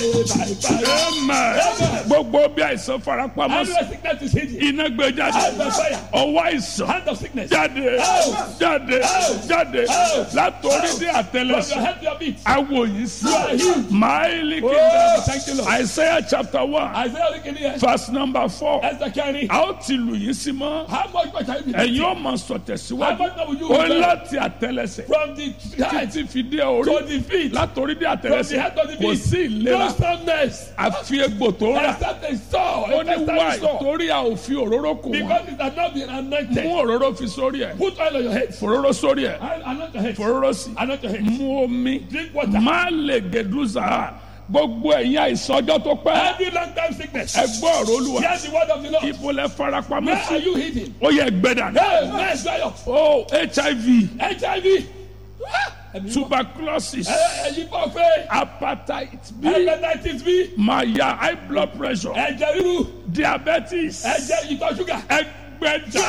Amen. gbogbo bí àìsàn farapamọ́ sí Every sickness is hidden. iná gbé jáde Hand of fire. ọwọ́ àìsàn Hand of sickness. jáde jáde jáde látòrí dé From your àtẹlẹsẹ̀ head to your feet. awo yìí sí You are healed. máìlì Oh, kìndà thank you, Lord. Isaiah chapter one Isaiah looking here. verse number four Esther carry. a ó ti lù yín sí mọ́ How much more shall you be? ẹ̀yin ó máa sọ How tẹ̀síwájú much more will you ó rebel? láti àtẹlẹsẹ̀ From the head títí fi dé orí to the feet. látòrí dé From the àtẹlẹsẹ̀ head to the kò feet. sí No ìlera soundness. àfi egbò tó rà Except a saw. ó ní Except a wáì saw. torí a ò fi òróró kù wọ́n Because it has not been anointed. mú òróró fi sórí ẹ̀ Put oil on your head. fòróró sórí ẹ̀ And Anoint your head. fòróró sí Anoint your head. mú omi Drink water. má lè gèdúzà gbogbo ẹ̀yin àìsàn ọjọ́ tó pẹ́ Every long time sickness. ẹ gbọ́ ọ̀rọ̀ olúwa Hear the word of the Lord. ibo lẹ farapamọ́ Where are sí you hidden? ó yẹ gbẹdà Hey, man, dry up. o hiv HIV. Ah, ẹ̀mí mọ́. tuberculosis Ẹ- ẹ̀yin bọ̀ fẹ́. hepatitis b Hepatitis B. maya high blood pressure Ẹ̀jẹ̀ ríru. diabetes Ẹ̀jẹ̀ ìtọ̀ ṣúgà. ẹgbẹ̀ta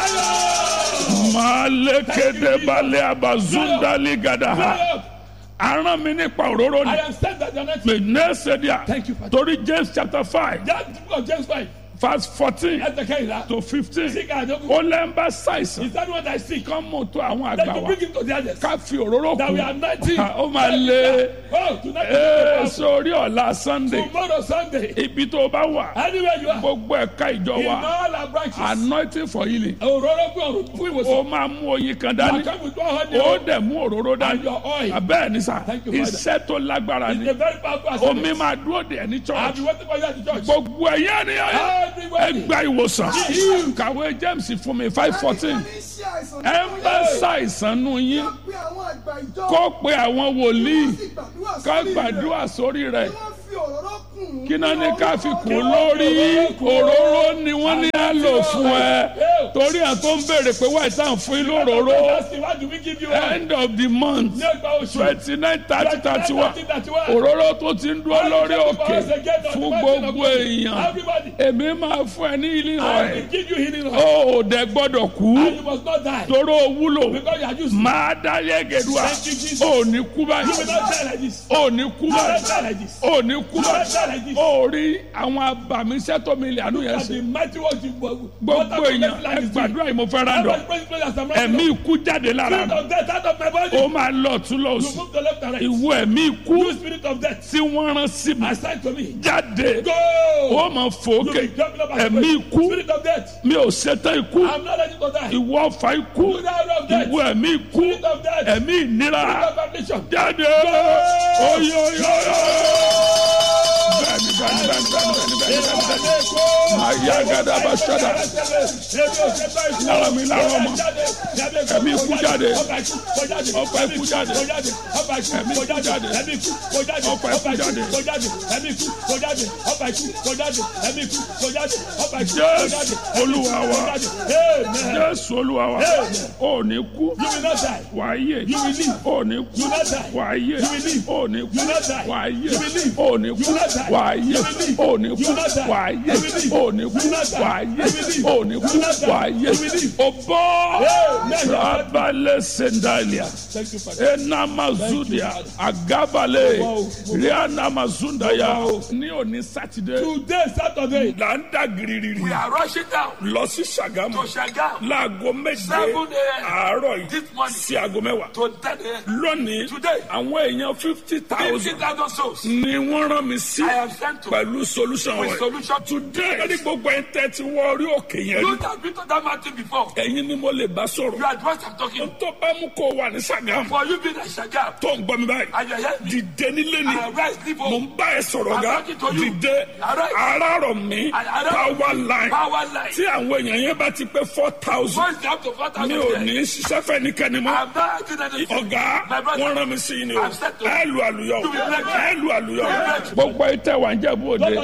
malekede balẹ̀ abazundali gadaha Dry up. aràn mi nípa òróró I ni am sent that you are not pè nẹ́ẹ̀sẹ̀díà Thank you, Father. torí james chapter five That book of James 5. verse fourteen Ẹ̀sẹ̀ kẹ́hìnlá. to fifteen Sick and joke. ó lẹ́ ń bá ṣàìsàn Is that what I see? kán mú tó àwọn Then àgbà you wa bring him to the others. ká fi òróró That kù we are 19. Ah, ó máa lé Oh, tonight ee is sórí ọ̀la sunday tomorrow Sunday. ibi tó o bá wà Anywhere you are. gbogbo ẹ̀ka ìjọ In wa all our branches. anointing for healing Òróró fún ọ̀rùn fún ìwòsàn. ó máa mú oyin kan You dání come with one honey ó dẹ̀ mú òróró and dání your oil. abẹ́ẹ̀ ni sà Thank you, Father. iṣẹ́ tó lágbára It's ni a very powerful omi assignment. máa dúró dè ní I've church been waiting for you at the church. gbogbo ẹ̀yẹ́ ni Everybody. ẹgbà ìwòsàn kàwé james fún mi five fourteen ẹ ń bá ṣàìsàn nù yín kó pe àwọn wòlíì ká gbàdúrà sórí rẹ̀ kí náà ní ká fi kún lórí òróró ni wọ́n ní á lò fún ẹ torí à tó ń béèrè pé wáyé tá à ń fún yín lóróró That's the one do we give you one? end of the month Ní ọgbà oṣù. twenty nine thirty thirty one òróró tó ti ń dúró lórí òkè fún gbogbo èèyàn Everybody. èmi máa fún ẹ ní ilé I ọ̀rẹ́ will give you healing oil. ó ò dẹ gbọ́dọ̀ kú And you must not die. toró wúlò Because you are used. máa dá yẹ́gẹ̀dúà Thank you, Jesus. ó ní kú You will báyìí not die like this. ó ní kú You will not báyìí die like this. ó ní kú You will not báyìí die like this. ó rí àwọn abàmíṣẹ́ tó mi lè àánú yẹn And sí the mighty words you gbogbo èèyàn ẹ gbàdúrà yìí mo fẹ́ rà dọ̀ ẹ̀mí ikú jáde lára Spirit mi of death out of my body. ó máa lọ tún lọ You sùn move to left and right. ìwọ ẹ̀mí ikú You spirit of death. tí wọ́n rán sí mi Assign to me. jáde Go. ó máa fò You ókè be jumping up and ẹ̀mí down. ikú Spirit of death. mi ò ṣetán ikú I'm not ready to die. ìwọ ọ̀fà ikú You die of death. ìwọ ẹ̀mí ikú Spirit of death. ẹ̀mí ìnira Spirit of affliction. jáde oyoyoyo bẹ́ẹ̀ni bẹ́ẹ̀ni bẹ́ẹ̀ni bẹ́ẹ̀ni bẹ́ẹ̀ni bẹ́ẹ̀ni bẹ́ẹ̀ni àyà gàdá bá ṣẹ̀dá lára mi lára ọmọ ẹ̀mí ikú jáde ọ̀pá ikú jáde ẹ̀mí ikú jáde ọ̀pá ikú jáde jésù olúwa wa jésù olúwa wa ò ní kú wàá yè ò ní kú wàá yè ò ní kú wàá yè ò ní kú wàá yè ò ní kú wàá yè ò ní kú wàá yè ò ní kú wàá yè o bọ́ rabalẹ̀ sendalia enamazudia agabale rianamazundaya ní òní sátidé Today, Saturday, là ń dà giriri we are rushing down lọ sí sàgámù to Shagam láago méje Seven a.m. àárọ̀ yìí this morning sí aago mẹ́wàá to 10 a.m. lónìí Today. àwọn èèyàn fifty thousand 50,000 souls. ni wọ́n rán mi sí I am sent to pẹ̀lú solution with wẹ̀. solution to today ẹni gbogbo ẹ̀ ń tẹ́tí wọ orí òkè yẹn You rí that been to that mountain before. ẹ̀yin ni mo lè bá You sọ̀rọ̀ are the one I'm talking. tó bá mú kó wà ní sàgámù For you being a Shagam tó ń gbọ́ mi báyìí and you hear me, dìde nílé ni I rise, leave mo home. ń bá ẹ sọ̀rọ̀ I'm ga talking to you. dìde Arise. arárọ̀ mi I- I don't- power line Power line. tí àwọn èèyàn yẹn bá ti pé four thousand Voice up to 4,000. mi ò ní ṣiṣẹ́ fẹ́ nìkan ni mọ́. I'm not acting anything. ọ̀gá My brother. wọ́n rán mi sí i ni o I'm set to- ẹ lu àlùyọ To be black. ẹ lu àlùyọ To be black. gbogbo ìtẹ̀ wà ń jẹ́ bóde Don't that you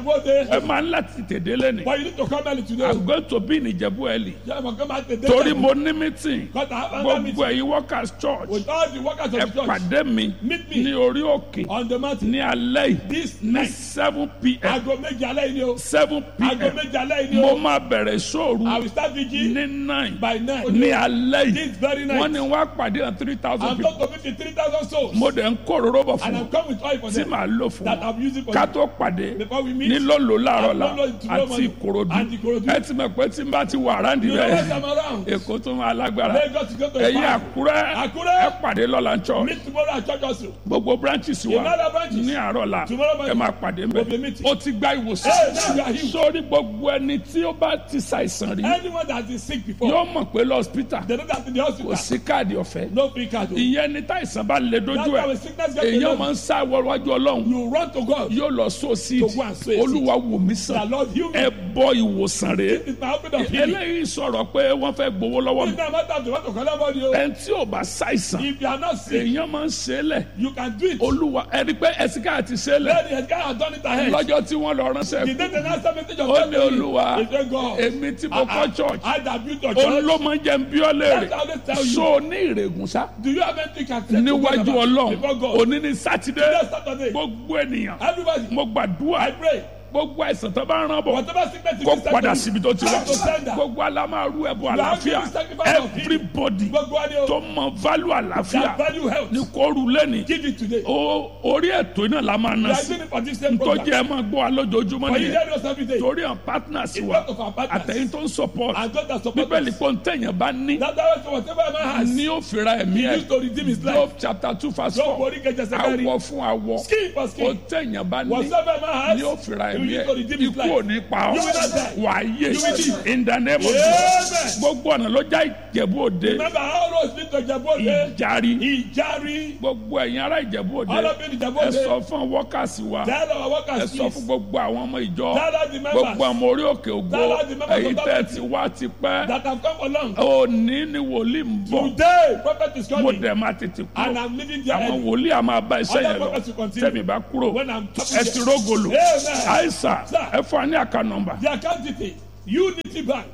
Ìjẹ̀bú-Òde. ẹ máa ń láti tètè lẹ́nu But you need to come early today. i'm going to be in ìjẹ̀bú ẹ̀lì Yeah, but come out today. torí mo ní meeting Because I have another meeting gbogbo ẹ̀yin workers church with all the workers ẹ of the church pàdé mi Meet me. ní orí òkè on the mountain. ní alẹ́ yìí This ní night. seven pm Aago méje alẹ́ yìí ni o. seven Aago pm méje alẹ́ yìí ni mo o. máa bẹ̀rẹ̀ sóòrù I will start vigil ní nine by nine. ní alẹ́ yìí This very night. wọ́n ní wọ́n á pàdé hàn three thousand I'm people going to meet the 3,000 souls. mo dẹ̀ ń kó òróró bọ̀ fún And wọn I'm coming with oil for tí them. màá lò fún That wọn I'm using for ká them. tó pàdé Before we meet. ní lọ́lọ́ láàárọ̀ la At Lolo tomorrow àti morning. ìkòròdú And Ìkòròdú. ẹ ti mọ̀ pé tí n bá ti wà ráǹdì You know bẹ́ẹ̀ what I'm around. èkó tó máa lágbára Lagos to go to ẹ̀yin Ibadan. àkúrẹ́ Àkúrẹ́. ẹ pàdé lọ́la ń church Meet tomorrow at church also. gbogbo branches wa In other branches. ní àárọ̀ la Tomorrow morning. ẹ máa pàdé We'll be mbẹ́ meeting. ó ti gba Hey, now you ìwòsàn are healed. sórí gbogbo ẹni tí ó bá ti ṣàìsàn rí Anyone that is sick before, yóò mọ̀ pé lọ́spítà they know that in the kò hospital, sí káàdì ọ̀fẹ́ no free card. o. ìyẹn ni táìsàn bá lè dojú That's why ẹ̀ when sickness gets to èèyàn you, máa ń sá wọ́wájú ọlọ́run you run to God. yóò lọ sóòsì To go and sow a seed. olúwa wò mí The sàn Lord heal me. ẹ bọ ìwòsàn rè It's my open of healing. eléyìí sọ̀rọ̀ pé wọ́n fẹ́ gbowó lọ́wọ́ mi It's not a matter of the want to collect money. o. ẹni tí ò bá ṣàìsàn If you are not sick, èèyàn máa ń ṣe é lẹ̀ you can do it. olúwa ẹni pé ẹ̀sìnká àti ṣe é lẹ̀ Then the guy has done it ahead. lọ́jọ́ tí wọ́n lọ ránṣẹ́ The day the last message of ó God ní to you, olúwa he said, God, èmi tí mo kọ́ church I that built your ó church. ló máa ń jẹ́ ń bí ọ́ léèrè That's how they tell you. so ní ìrègùn sá Do you have anything you can say to God níwájú about ọlọ́run before God? òní ní sátidé Today Saturday, gbogbo ènìyàn everybody, mo gbàdúrà I pray. gbogbo àìsàn tó bá ń rán bọ̀ Whatever sickness is kó inside padà you, síbi tó ti wá have to send that. gbogbo alámàrú ẹ̀bùn You are àlàáfíà giving sacrifice of healing. everybody Gbogbo wa ni o. tó mọ value àlàáfíà That value health. ní kóoru lẹ́ni Give it today. ó orí ètò iná la máa We ná are sí doing it for this same tó program. jẹ́ ẹ máa gbọ́ wa lójoojúmọ́ For you nìyẹn hear us every day. torí àwọn partners It's wa part of our partners. àtẹ̀yìn tó ń support And God that support bíbélì us. pọ̀ ń tẹ̀yàn bá ní That's why so whatever a man has, ní ó fira ẹ̀mí he ẹ̀ used to redeem his Job life. chapter two verse Job four orí kẹjẹ sẹkẹrì. awọ fún awọ Skin for ó skin. tẹ̀yàn bá ní Whatever a man ní ó has, fira he ẹ̀mí used to redeem ẹ̀ his ikú life. ò ní pa ọ́ You will not die. wà á yé You will live. in the name of Amen. Jesus gbogbo ọ̀nà ló já ìjẹ̀bú òde Remember how roads lead to Ìjẹ̀bú-Òde? ìjárí Ìjárí. gbogbo ẹ̀yin ará ìjẹ̀bú òde All of you in ẹ Ìjẹ̀bú-Òde. sọ fún wọ́kàsí wa Tell our ẹ workers sọ fún please. gbogbo àwọn ọmọ ìjọ Tell us the members gbogbo àwọn orí òkè ògo Tell us the members èyí of tẹ́ that ti wá ti pẹ́ that have come along. òní ni wòlíì ń bọ̀ Today, prophet is mo coming. dẹ̀ máa tètè And kúrò I'm leaving there àwọn early. wòlíì a máa bá iṣẹ́ Other yẹn lọ prophets will continue. tẹ̀mí bá kúrò When I'm ẹ ti rógòlò Amen. àìsà Sir. ẹ fún wa ní àká nọ́mbà The account detail Unity Bank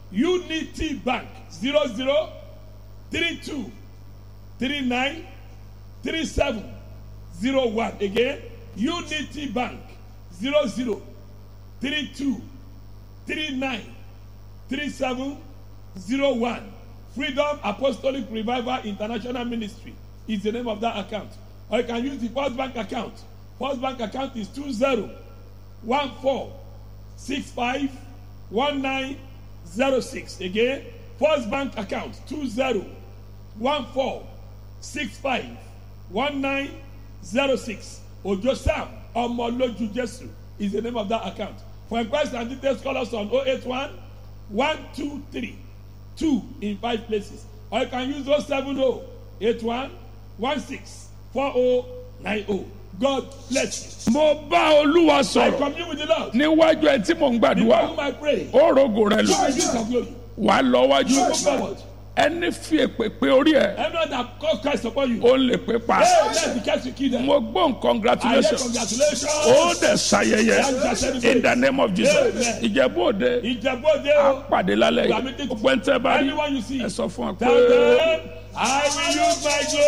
Unity Bank zero zero three two three nine three seven zero one again Unity Bank zero zero three two three nine three seven zero one Freedom Apostolic Revival International Ministry is the name of that account or you can use the First Bank account First Bank account is two zero one four six five one nine zero six again first bank account two zero one four six five one nine zero six ojo sam ọmọlójú jesu is the name of that account for inquiries and details call us on oh eight one one two three two in five places or you can use oh seven oh eight one one six four oh nine oh god bless you. mo bá olúwa I sọ̀rọ̀ commune with the Lord. níwájú ẹ tí mò ń Before gbàdúrà whom I pray. ó rògò rẹ lò You will use your glory. wà á lọ wájú You go forward. ẹni fi èpè pé orí ẹ Anyone that call Christ upon you. ó lè pé pa Hey, let the catch you kill them. mo gbọ́ I hear congratulations congratulations. ó dẹ̀ ṣayẹyẹ in the name of Jesus Amen. ìjẹ̀bú òde Ìjẹ̀bú-Òde á o. pàdé lálẹ́ We are yìí meeting gbogbo ẹni tẹ́ bá rí Anyone you see. ẹ sọ fún wa pé. Tell them, I will use my glory.